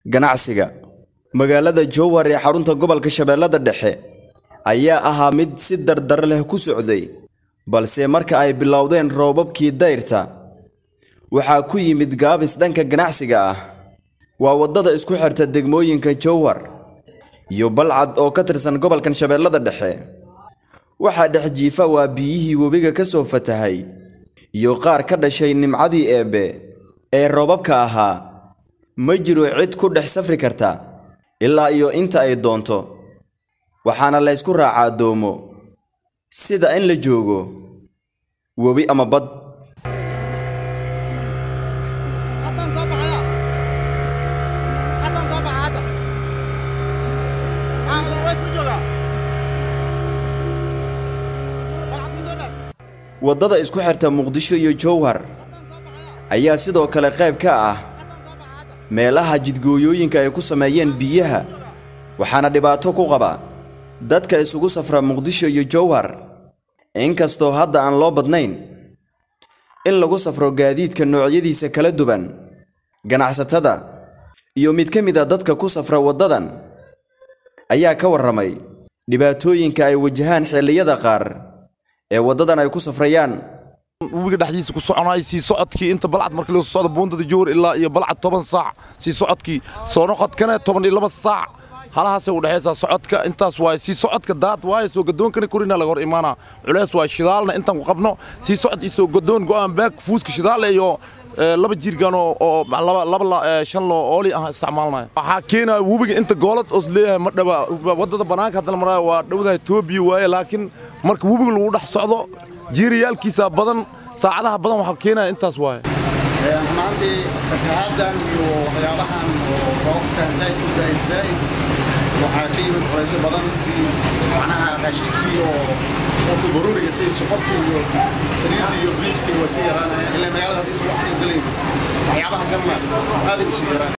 ganacsiga magaalada jowhar ee xarunta gobolka shabeellada dhexe ayaa ahaa mid si dardar leh ku socday balse marka ay bilowdeen roobabkii dayrta waxaa ku yimid gaabis dhanka ganacsiga ah waa waddada isku xirta degmooyinka jowhar iyo balcad oo ka tirsan gobolkan shabeellada dhexe waxaa dhex jiifa waa biyihii webiga ka soo fatahay iyo qaar ka dhashay nimcadii eebbe ee roobabka ahaa ma jiro cid ku dhex safri karta ilaa iyo inta ay doonto waxaana laysku raacaa doomo sida in la joogo webi ama bad waddada isku xirta muqdisho iyo jowhar ayaa sidoo kale qayb ka ah meelaha jidgooyooyinka ay ku sameeyeen biyaha waxaana dhibaato ku qaba dadka isugu safra muqdisho iyo jowhar inkastoo hadda aan loo badnayn in lagu safro gaadiidka noocyadiisa kala duwan ganacsatada iyo mid ka mid a dadka ku safra waddadan ayaa ka warramay dhibaatooyinka ay wajahaan xilliyada qaar ee waddadan ay ku safrayaan webiga dhexdiisa ku soconay sii socodkii inta balcad markii loo socdo buundada jowhar ilaa iyo balcad toban saac sii socodkii soo noqodkana toban iyo laba saac halahaasay u dhexaysaa socodka intaas waaye sii socodka daad waaye soo gadoonkana korina laga hor imaanaa culeys waaye shidaalna intaan ku qabno sii socod iyo soo gadoon go'aan baag fuuska shidaal iyo laba jiirgan oo laba shan loo ooli ah isticmaalnaya waxaa keenaya webiga inta goolad oos leeyahay ma dhaba waddada bannaanka haddana maraya waa dhowdaha etoobiya waaye laakiin marka webiga lagu dhex socdo jiiriyaalkiisa badan saacadaha badan waxaa keenaya intaas waaye maantii fatahaaddan iyo waxyaabahan oo roobkan zaid u daay zaid waxaa ka yimid culaysyo badan intii macnaha raashinkii oo qofka daruuriga sidii sokortii iyo saliiddii iyo biiskii waa sii yaraanaya ilaa magaalada haddii wax sii galayn waxyaabaha kalna aaday u sii yaraan